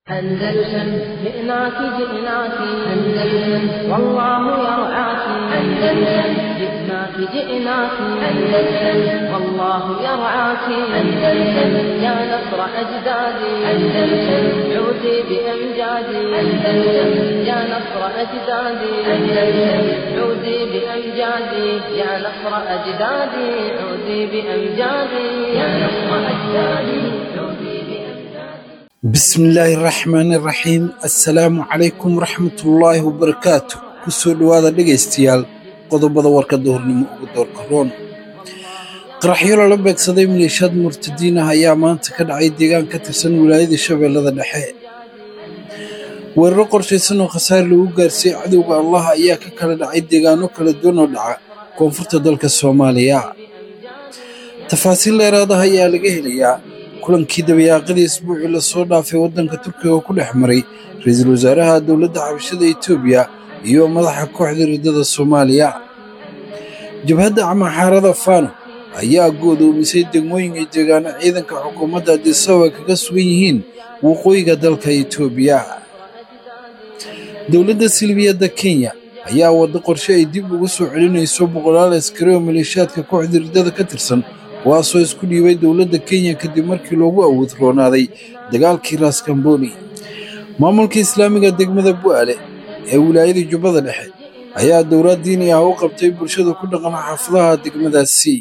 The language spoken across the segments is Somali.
أندلسن جئناك جئناك أندلسن والله يرعاك أندلسن جئناك جئناك أندلسن والله يرعاك أندلسن يا نصر أجدادي أندلسن عودي بأمجادي أندلسن يا نصر أجدادي أندلسن عودي بأمجادي يا نصر أجدادي عودي بأمجادي يا نصر أجدادي عودي بأمجادي bismillaahi raxmaani raxiim assalaamu calaykum waraxmatullaahi wabarakaatu ku soo dhowaada dhegaystayaal qodobada warka duhurnimo ugu doorka roon qaraxyo lala beegsaday maleeshiyaad murtadiin ah ayaa maanta ka dhacay deegaan ka tirsan wilaayada shabeellada dhexe weeraro qorshaysan oo khasaare lagu gaarsiiyey cadowga allah ayaa ka kala dhacay deegaano kala duwan oo dhaca koonfurta dalka soomaaliya tafaasiil dheeraad ah ayaa laga helayaa kulankii dabayaaqadii isbuucii lasoo dhaafay waddanka turkiga oo ku dhex maray ra-iisul wasaaraha dowladda xabashada etoobiya iyo madaxa kooxda riddada soomaaliya jabhadda camaxaarada fano ayaa go'doomisay degmooyinka deegaano ciidanka xukuumadda adisababa kaga sugan yihiin waqooyiga dalka etoobiya dowladda silbiyadda kenya ayaa waddo qorshe ay dib ugu soo celinayso boqolaal askari oo maleeshiyaadka kooxda riddada ka tirsan kuwaasoo isku dhiibay dowladda kenya kadib markii loogu awood roonaaday dagaalkii raskamboni maamulka islaamiga degmada bu'aale ee wilaayada jubbada dhexe ayaa dowlad diini ah u qabtay bulshada ku dhaqan xaafadaha degmadaasi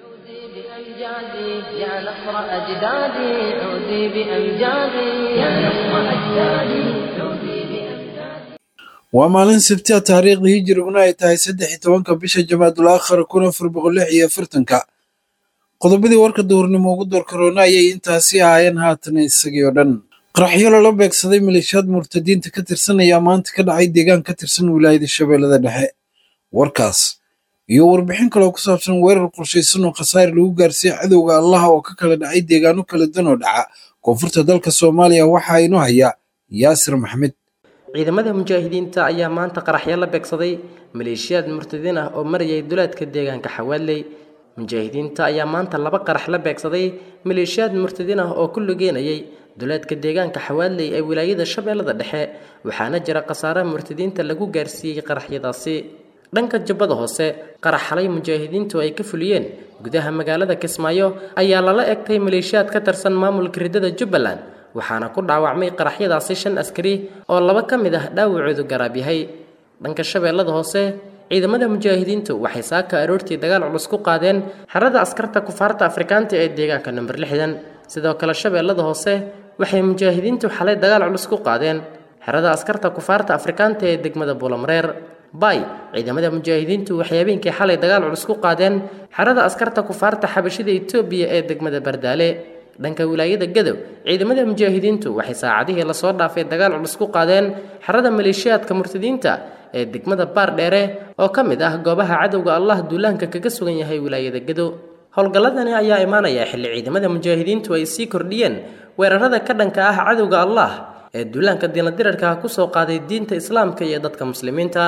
بأمجادي يا نصر أجدادي عودي بأمجادي يا نصر أجدادي عودي بأمجادي waa maalin sabtiha taariikhda hijiriguna ay tahay saddex iyo tobanka bisha jamaadul aakhar kun afar boqol lix iyo afartanka qodobadii warka duhurnimo ugu door karoona ayay intaasi ahaayeen haatan isagii oo dhan qaraxyo lala beegsaday maleeshiyaad murtadiinta ka tirsan ayaa maanta ka dhacay deegaan ka tirsan wilaayada shabeellada dhexe warkaas iyo warbixin kaloo ku saabsan weerar qorshaysan oo khasaare lagu gaarsiiyey cadowga allaha oo ka kala dhacay deegaano kala duwan oo dhaca koonfurta dalka soomaaliya waxaa inoo haya yaasir maxmed ciidamada mujaahidiinta ayaa maanta qaraxyo la beegsaday maleeshiyaad murtadiin ah oo marayay duleedka deegaanka xawaaley mujaahidiinta ayaa maanta laba qarax la beegsaday maleeshiyaad murtadiin ah oo ku lugeynayay duleedka deegaanka xawaaley ee wilaayada shabeellada dhexe waxaana jira khasaare murtadiinta lagu gaarsiiyey qaraxyadaasi dhanka jubbada hoose qarax xalay mujaahidiintu ay ka fuliyeen gudaha magaalada kismaayo ayaa lala egtay maleeshiyaad ka tirsan maamulka riddada jubbaland waxaana ku dhaawacmay qaraxyadaasi shan askari oo laba ka mid ah dhaawacoodu garaab yahay dhanka shabeellada hoose ciidamada mujaahidiintu waxay saaka aroortii dagaal culus ku qaadeen xerada askarta kufaarta afrikaanta ee deegaanka number lixdan sidoo kale shabeellada hoose waxay mujaahidiintu xalay dagaal culus ku qaadeen xerada askarta kufaarta afrikaanta ee degmada buulamareer bay ciidamada mujaahidiintu waxay habeenkii xalay dagaal culus ku qaadeen xerada askarta kufaarta xabashida etoobiya ee degmada bardaale dhanka wilaayada gadow ciidamada mujaahidiintu waxay saacadihii lasoo dhaafay dagaal culus ku qaadeen xerada maleeshiyaadka murtadiinta ee degmada baar dheere oo ka mid ah goobaha cadowga allah duulaanka kaga sugan yahay wilaayada gadow howlgalladani ayaa imaanaya xilli ciidamada mujaahidiintu ay sii kordhiyeen weerarada ka dhanka ah cadowga allah ee duulaanka diinadirarka kusoo qaaday diinta islaamka iyo dadka muslimiinta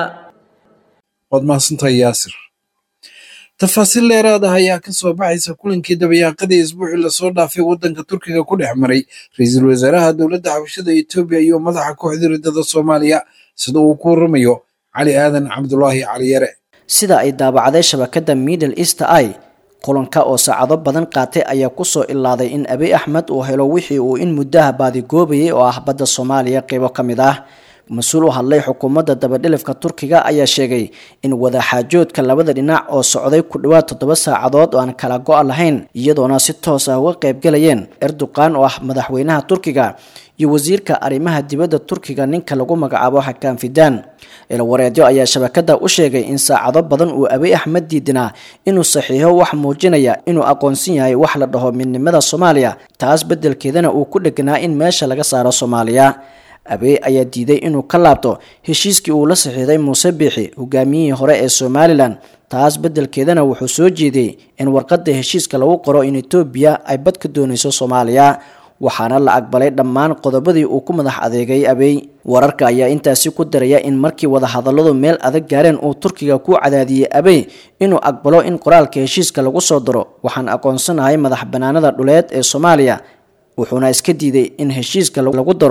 waad mahadsantahay yaasir tafaasiil dheeraad ah ayaa ka soo baxaysa kulankii dabayaaqadii isbuucii lasoo dhaafay waddanka turkiga ku dhex maray ra-iisul wasaaraha dowladda xabashada etoobiya iyo madaxa kooxda riddada soomaaliya sida uu ku waramayo cali aadan cabdulaahi cali yare sida ay daabacday shabakadda middle east i kulanka oo saacado badan qaatay ayaa kusoo ilaaday in abiy axmed uu helo wixii uu in muddaha baadigoobayay oo ah badda soomaaliya qeybo ka mid ah mas-uul u hadlay xukuumadda dabadhilifka turkiga ayaa sheegay in wadaxaajoodka labada dhinac oo socday ku dhowaad toddoba saacadood oo aan kala go' lahayn iyadoona si toos ah uga qaybgalayeen erdogan oo ah madaxweynaha turkiga iyo wasiirka arrimaha dibadda turkiga ninka lagu magacaabo xakaan fidaan ilwareedyo ayaa shabakada u sheegay in saacado badan uu abiy axmed diidinaa inuu saxiixo wax muujinaya inuu aqoonsan yahay wax la dhaho midnimada soomaaliya taas beddelkeedana uu ku dheganaa in meesha laga saaro soomaaliya abiy ayaa diiday inuu ka laabto heshiiskii uu la saxiixday muuse biixi hogaamiyihii hore ee somalilan taas beddelkeedana wuxuu soo jeediyey in warqadda heshiiska lagu qoro in etoobiya ay bad ka doonayso soomaaliya waxaana la aqbalay dhammaan qodobadii uu ku madax adeegay abiy wararka ayaa intaasi ku daraya in markii wadahadalladu meel adag gaareen uu turkiga ku cadaadiyey abiy inuu aqbalo in qoraalka heshiiska lagu soo daro waxaan aqoonsanahay madax banaanada dhuleed ee soomaaliya wuxuuna iska diiday in heshiiska lagu daro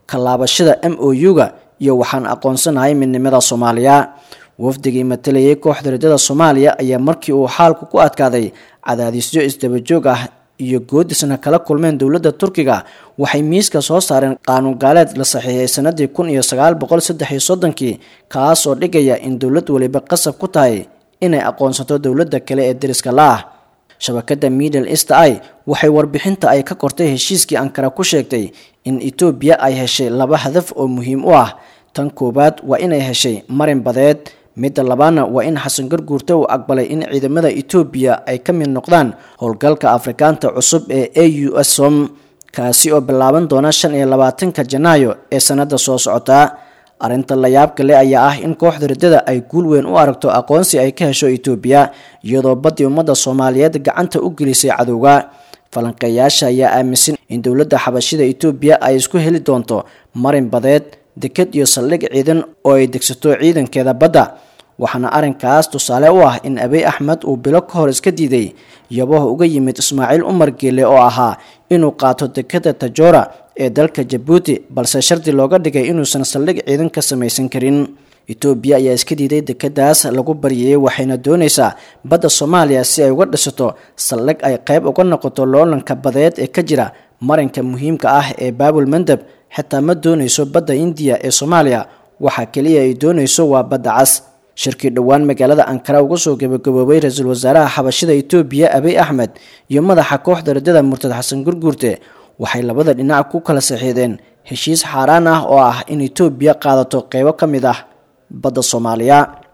kalaabashada m o u-ga iyo waxaan aqoonsanahay midnimada soomaaliya wafdigii matalayay kooxda riddada soomaaliya ayaa markii uu xaalku ku adkaaday cadaadisyo isdabajoog ah iyo goodisna kala kulmeen dowladda turkiga waxay miiska soo saareen qaanuun gaaleed la saxiixay sanadii kun iyo sagaal boqol saddex iyo soddonkii kaas oo dhigaya in dowlad waliba qasab ku tahay inay aqoonsato dowladda kale ee deriska la ah shabakada middle east i waxay warbixinta ay ka kortay heshiiskii ankara ku sheegtay in etoobiya ay heshay laba hadaf oo muhiim u ah tan koowaad waa inay heshay marin badeed midda labaadna waa in xasan garguurta uu aqbalay in ciidamada etoobiya ay ka mid noqdaan howlgalka afrikaanta cusub ee a u s som kaasi oo bilaaban doona shan iyo labaatanka janaayo ee sanada soo socota arrinta layaabka le ayaa ah in kooxda riddada ay guul weyn u aragto aqoonsi ay ka hesho etoobiya iyadoo baddii ummadda soomaaliyeed gacanta u gelisay cadowga falanqeeyaasha ayaa aaminsan in dowladda xabashida etoobiya ay isku heli doonto marin badeed deked iyo saldhig ciidan oo ay degsato ciidankeeda badda waxaana arrinkaas tusaale u ah in abiy axmed uu bilo ka hor iska diiday yabaha uga yimid ismaaciil umar geele oo ahaa inuu qaato dekeda tajora ee dalka jabuuti balse shardi looga dhigay inuusan saldhig ciidan ka samaysan karin etoobiya ayaa iska diiday dekedaas lagu baryayay waxayna doonaysaa badda soomaaliya si ay uga dhisato saldhig ay qayb uga noqoto loolanka badeed ee ka jira marinka muhiimka ah ee baabul mandab xitaa ma doonayso badda indiya ee soomaaliya waxa keliya ay doonayso waa badda cas shirkii dhowaan magaalada ankara uga soo gabagaboobay ra-iisul wasaaraha xabashida etoobiya abiy axmed iyo madaxa kooxda riddada murtad xasan gurguurte waxay labada dhinac ku kala saxiideen heshiis xaaraan ah oo ah in etoobiya qaadato qeybo ka mid ah badda soomaaliya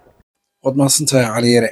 waad mahadsantahay caliyare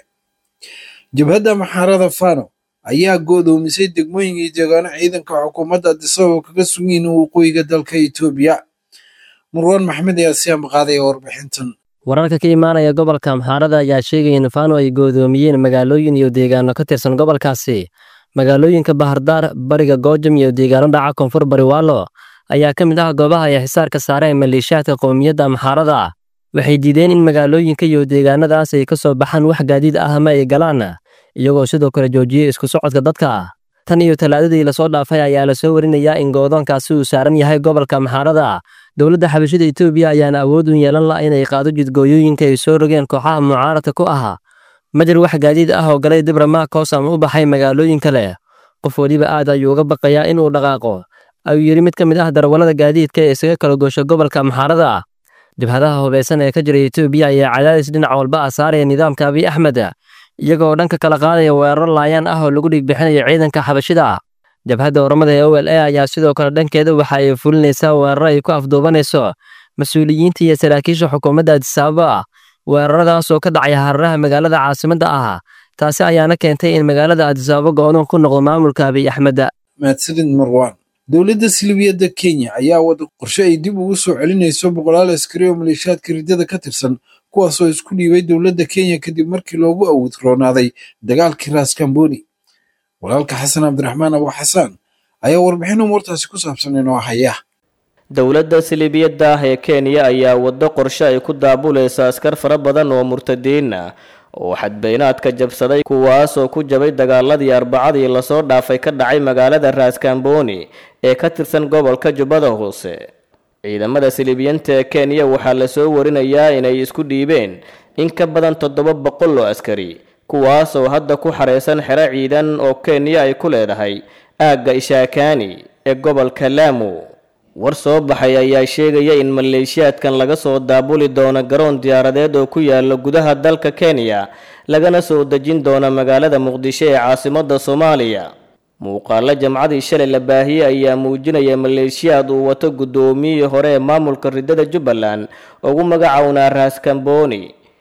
jabhadda maxaarada fano ayaa go'doomisay degmooyinka iyo deegaano ciidanka xukuumadda adisababa kaga sugan yihiin waqooyiga dalka etoobiya murwaan maxmed ayaa si amaqaadaya warbixintan wararka ka imaanaya gobolka amxaarada ayaa sheegaya in fano ay goodoomiyeen magaalooyin iyo deegaano ka tirsan gobolkaasi magaalooyinka bahardaar bariga goojam iyo deegaano dhaca koonfur bariwaalo ayaa ka mid ah goobaha ay xisaarka saareen maleeshiyaadka qowmiyadda amxaarada waxay diideen in magaalooyinka iyo deegaanadaas ay ka soo baxaan wax gaadiid ah ama ay galaan iyagoo sidoo kale joojiyey isku socodka dadka tan iyo talaadadii lasoo dhaafay ayaa lasoo warinayaa in goodoonkaasi uu saaran yahay gobolka amxaarada dowladda xabashida etoobiya ayaana awood u yeelan la inay qaado jidgooyooyinka ay soo rogeen kooxaha mucaaradka ku ahaa ma jir wax gaadiid ah oo galay dibramaakoos ama u baxay magaalooyin kale qof weliba aad ayuu uga baqayaa inuu dhaqaaqo ayuu yidhi mid ka mid ah darawallada gaadiidka ee isaga kala goosha gobolka amxaarada jabhadaha hubaysan ee ka jira etoobiya ayaa cadaadis dhinac walba ah saaraya nidaamka abiy axmed iyagoo dhanka kala qaadaya weeraro laayaan ah oo lagu dhiigbixinayo ciidanka xabashida jabhadda oramada ee o l a ayaa sidoo kale dhankeeda waxa ay fulinaysaa weeraro ay ku afduubanayso mas-uuliyiinta iyo saraakiisha xukuumadda adisaababa weeraradaas oo ka dhacay hararaha magaalada caasimadda ah taasi ayaana keentay in magaalada adisaababa go-doon ku noqdo maamulka abiy axmed mahadsanid marwaan dowladda silibiyadda kenya ayaa wada qorshe ay dib ugu soo celinayso boqolaal askari oo maleeshiyaadka riddada ka tirsan kuwaasoo isku dhiibay dowladda kenya kadib markii loogu awood roonaaday dagaalkii raaskamboni walaalka xasan cabdiraxmaan abu xasaan ayaa warbixin umuurtaasi ku saabsan inoo haya dowladda silibiyadda ah ee kenya ayaa waddo qorshe ay ku daabulaysa askar fara badan oo murtadiin ah oo xadbeynaadka jabsaday kuwaas oo ku jabay dagaaladii arbacadii lasoo dhaafay ka dhacay magaalada raaskamboni ee ka tirsan gobolka jubbada hoose ciidamada silibiyiinta ee kenya waxaa lasoo warinayaa inay isku dhiibeen in ka badan toddoba boqol oo askari kuwaas oo hadda ku xareysan xero ciidan oo kenya ay ku leedahay aagga ishaakaani ee gobolka laamu war soo baxay ayaa sheegaya in maleeshiyaadkan laga soo daabuli doono garoon diyaaradeed oo ku yaala gudaha dalka kenya lagana soo dejin doono magaalada muqdisho ee caasimadda soomaaliya muuqaalo jamcadii shalay la baahiyey ayaa muujinaya maleeshiyaad uu wato guddoomiyihii hore ee maamulka riddada jubbaland ugu magacownaa raaskamboni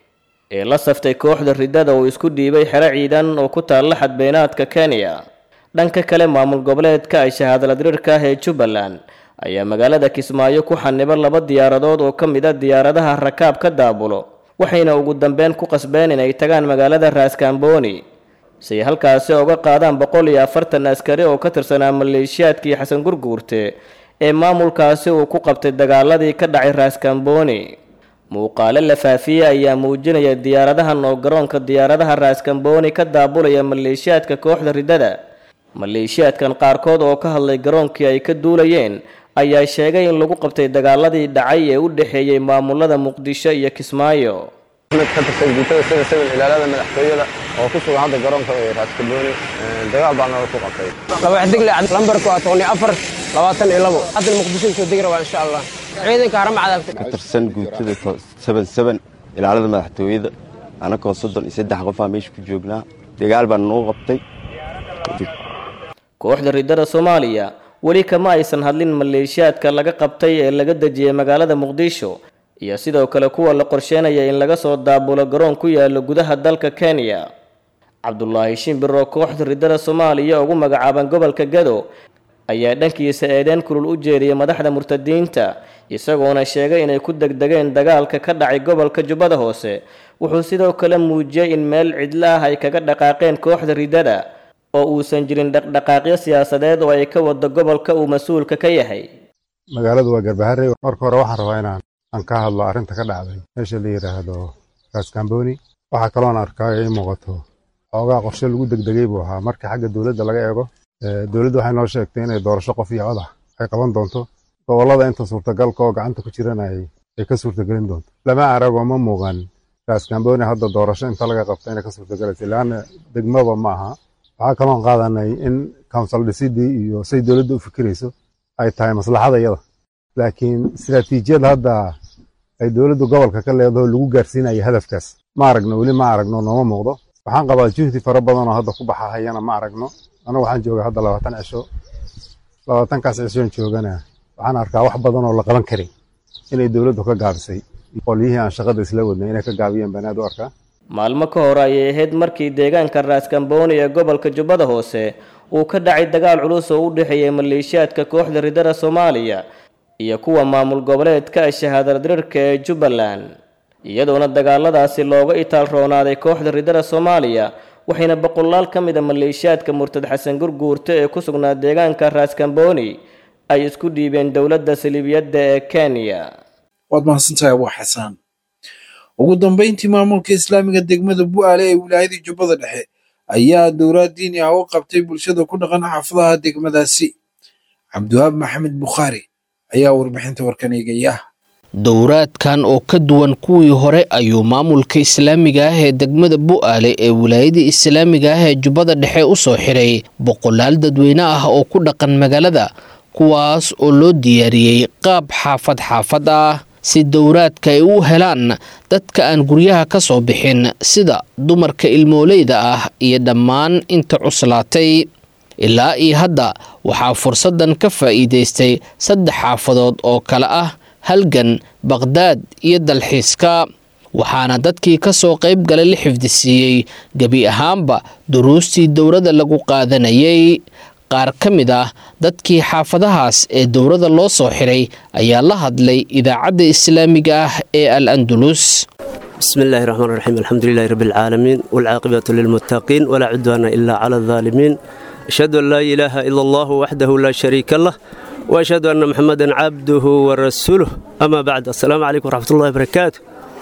ee la saftay kooxda riddada oo isku dhiibay xero ciidan oo ku taalla xadbeynaadka kenya dhanka kale maamul goboleedka ay shahaadaladirirka ah ee jubbaland ayaa magaalada kismaayo ku xaniba laba diyaaradood oo ka mid a diyaaradaha rakaab ka daabulo waxayna ugu dambeyn ku qasbeen inay tagaan magaalada raaskamboni si ay halkaasi uga qaadaan boqol iyo afartan askari oo ka tirsanaa maleeshiyaadkii xasan gurguurte ee maamulkaasi uu ku qabtay dagaaladii ka dhacay raaskamboni muuqaale la faafiyey ayaa muujinaya diyaaradahan oo garoonka diyaaradaha raaskamboni ka daabulaya maleeshiyaadka kooxda riddada maleeshiyaadkan qaarkood oo ka hadlay garoonkii ay ka duulayeen ayaa sheegay in lagu qabtay dagaaladii dhacay ee u dhexeeyey maamulada muqdisho iyo kismaayo mid ka tirsan guutada sida sawil ilaalada madaxtooyada oo ku sugan hadda garoonka raaskabooni dagaal baa nala ku qabtay laba xidigle lambarku waa toban iyo afar labaatan iyo labo hadda muqdisho soo degi rabaa insha allah ciidanka haramcada ka tirsan guutada seven seven ilaalada madaxtooyada anagoo soddon iyo saddex qofaa meesha ku joognaa dagaal baa nagu qabtay kooxda riddada soomaaliya weli kama aysan hadlin maleeshiyaadka laga qabtay ee laga dejiyey magaalada muqdisho iyo sidoo kale kuwa la qorsheynaya in laga soo daabulo garoon ku yaalo gudaha dalka kenya cabdulaahi shimbiro kooxda riddada soomaaliya ugu magacaaban gobolka gado ayaa dhankiisa eedeen kulul u jeediyey madaxda murtadiinta isagoona sheegay inay ku degdegeen dagaalka ka dhacay gobolka jubbada hoose wuxuu sidoo kale muujiyey in meel cidlo ah ay kaga dhaqaaqeen kooxda riddada oo uusan jirin dhaqdhaqaaqyo siyaasadeed oo ay ka wado gobolka uu mas-uulka ka yahay magaaladu waa garbahare marka hore waxaan rabaa inaan aan ka hadlo arrinta ka dhacday meesha la yidhaahdo raskamboni waxaa kaloon arkaa ay muuqato xoogaa qorshe lagu degdegay buu ahaa marka xagga dowladda laga eego dowladda waxay noo sheegtay inay doorasho qof iyo codax ay qaban doonto gobollada inta suurtagalka oo gacanta ku jirana ay ka suurtagelin doonto lama aragoo ma muuqan raskamboni hadda doorasho inta laga qabta inay ka suurtagelaysa laanna degmaba ma aha waxaa kaloon qaadanay in council dhisidii iyo say dowladda u fikirayso ay tahay maslaxada iyada laakiin istiraatiijiyada hadda ay dowladdu gobolka ka leedaho lagu gaarsiinayo hadafkaas ma aragno weli ma aragno nooma muuqdo waxaan qabaa juhdi fara badan oo hadda ku baxahayana ma aragno anagu waxaan joogaa hadda labaatan cisho labaatankaas cishoon joogana waxaan arkaa wax badan oo la qaban karay inay dowladdu ka gaabisay qolyihii aan shaqada isla wadnay inay ka gaabiyeen banaad u arkaa maalmo ka hor ayay ahayd markii deegaanka raaskambooni ee gobolka jubbada hoose uu ka dhacay dagaal culus oo u dhexeeyey maleeshiyaadka kooxda riddada soomaaliya iyo kuwa maamul goboleedka shahaadaldirirka ee jubbaland iyadoona dagaaladaasi looga itaal roonaaday kooxda riddada soomaaliya waxayna boqolaal ka mid a maleeshiyaadka murtad xasan gurguurta ee ku sugnaa deegaanka raaskambooni ay isku dhiibeen dowladda saliibiyadda ee kenya waad mahadsantahay abuu xasaan ugu dambeyntii maamulka islaamiga degmada bu'aale ee wilaayadii jubbada dhexe ayaa dowlaad diini ah u qabtay bulshada ku dhaqan xaafadaha degmadaasi cabdiwahaab maxamed bukhaari ayaa warbixinta warkan eegaya dowraadkan oo ka duwan kuwii hore ayuu maamulka islaamiga ah ee degmada bu'aale ee wilaayadii islaamiga ah ee jubbada dhexe u soo xiray boqolaal dadweyne ah oo ku dhaqan magaalada kuwaas oo loo diyaariyey qaab xaafad xaafad ah si dowraadka ay u helaan dadka aan guryaha ka soo bixin sida dumarka ilmooleyda ah iyo dhammaan inta cuslaatay ilaa iyo hadda waxaa fursaddan ka faa'iidaystay saddex xaafadood oo kale ah halgan baqhdaad iyo dalxiiska waxaana dadkii ka soo qayb galay la xifdisiiyey gebi ahaanba duruustii dowladda lagu qaadanayay qaar ka mid ah dadkii xaafadahaas ee dowladda loo soo xiray ayaa la hadlay idaacadda islaamiga ah ee al andulus بسم الله الرحمن الرحيم الحمد لله رب العالمين والعاقبة للمتقين ولا عدوان إلا على الظالمين أشهد أن لا إله إلا الله وحده لا شريك له وأشهد أن محمدا عبده ورسوله أما بعد السلام عليكم ورحمة الله وبركاته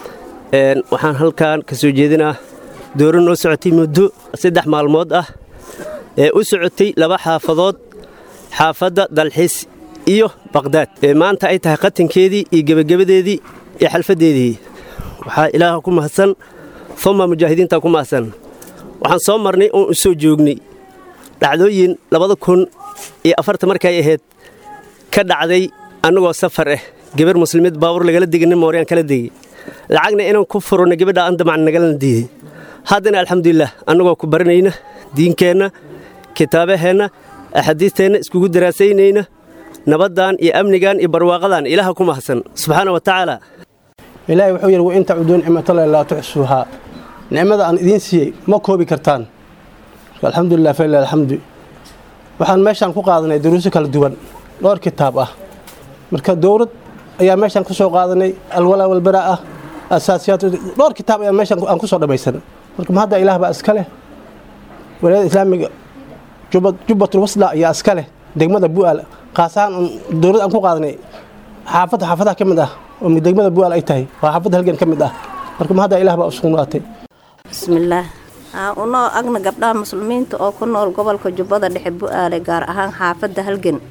waxaan halkan ka soo jeedinaa dooro noo socotay muddo saddex maalmood ah ee u socotay laba xaafadood xaafadda dalxiis iyo baqhdaad ee maanta ay tahay qatankeedii iyo gebagabadeedii iyo xalfaddeedii waxaa ilaaha ku mahadsan uma mujaahidiinta ku mahadsan waxaan soo marnay oon u soo joognay dhacdooyin labada kun iyo afarta markay ahayd ka dhacday annagoo safar ah gabar muslimiid baabur lagala degay nin mooryaan kala degay lacagna inaan ku furno gabadha aan damacna nagalana diiday haddana alxamdulilah annagoo ku baranayna diinkeenna kitaabaheenna axaadiisteenna iskugu daraasaynayna nabaddan iyo amnigan iyo barwaaqadan ilaaha ku mahadsan subxaana wa tacaala ilaahay wuxuu yidhi wain tacuduu nicmatallahi laa tuxsuuhaa nicmada aan idiin siiyey ma koobi kartaan alxamdulilah falilah alxamdu waxaan meeshaan ku qaadanay duruuso kala duwan dhowr kitaab ah marka dowlad ayaa meeshaan ku soo qaadanay alwalaa walbaraa ah asaasiyaat dhowr kitaab ayaa meeshaan aan ku soo dhammaysan marka ma hadda ilaah baa iska leh walaayada islaamiga jubbatul wasla ayaa iska leh degmada bu'aal khaasahaan dowlad aan ku qaadanay xaafadda xaafadaha ka mid ah oo degmada bu'aal ay tahay waa xaafadda halgan ka mid ah marka ma hadda ilaah baa usugnaatay bismillaah unoo agna gabdhaha muslimiinta oo ku nool gobolka jubbada dhexe bu'aale gaar ahaan xaafadda halgan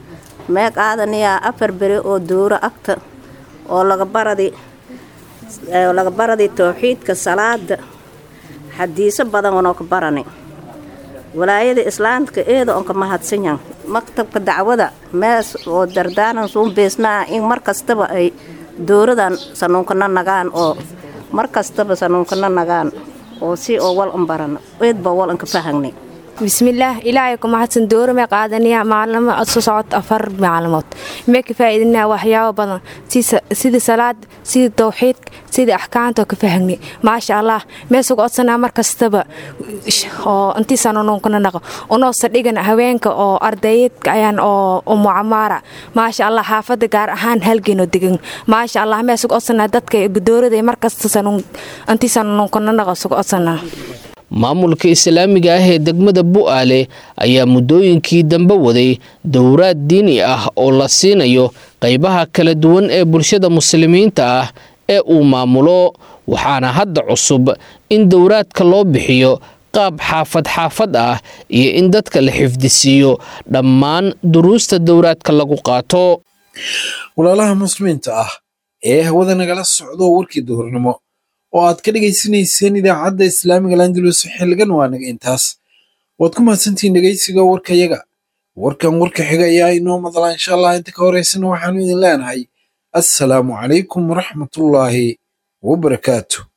mee qaadanayaa afar beri oo duuro agta oo laga baradi oo laga baradi towxiidka salaada xadiiso badan onoo ka barani walaayada islaamka eeda onka mahadsanyan maktabka dacwada mees oo dardaanan suun beesnaa in mar kastaba ay dowradan sanuunkana nagaan oo mar kastaba sanuunkana nagaan oo si oo wal an barano eedba wal anka fahagni bismillaah ilaahay ku mahadsan dooro mee qaadanayaa maalimo soo socod afar maalmood mee ka faa'iidinaa waxyaabo badan sida salaad sida towxiidka sida axkaamta oo ka fahagni maasha allah mee suga codsanaa mar kastaba oo intiisaan ununkana naqo unoo sadhigan haweenka oo ardayeedka ayaan oo umucamaara maasha allah xaafadda gaar ahaan halgeenoo degan maasha allah mee suga codsanaa dadka doorada mar kasta intiisaan ununkana naqo suga codsanaa maamulka islaamiga ah ee degmada bu'aale ayaa muddooyinkii dambe waday dowraad diini ah oo la siinayo qaybaha kala duwan ee bulshada muslimiinta ah ee uu maamulo waxaana hadda cusub in dowraadka loo bixiyo qaab xaafad xaafad ah iyo in dadka la xifdisiiyo dhammaan duruusta dowraadka lagu qaato walaalaha muslimiinta ah ee hawada nagala socdo warkii duhurnimo oo aad ka dhegaysanayseen idaacadda islaamiga landulus xilligan waa naga intaas waad ku mahadsantihiin dhegaysiga warkayaga warkan warka xiga ayaa inoo madlaa insha allah inta ka horeysana waxaanu idin leenahay assalaamu calaykum waraxmatullaahi wabarakaatu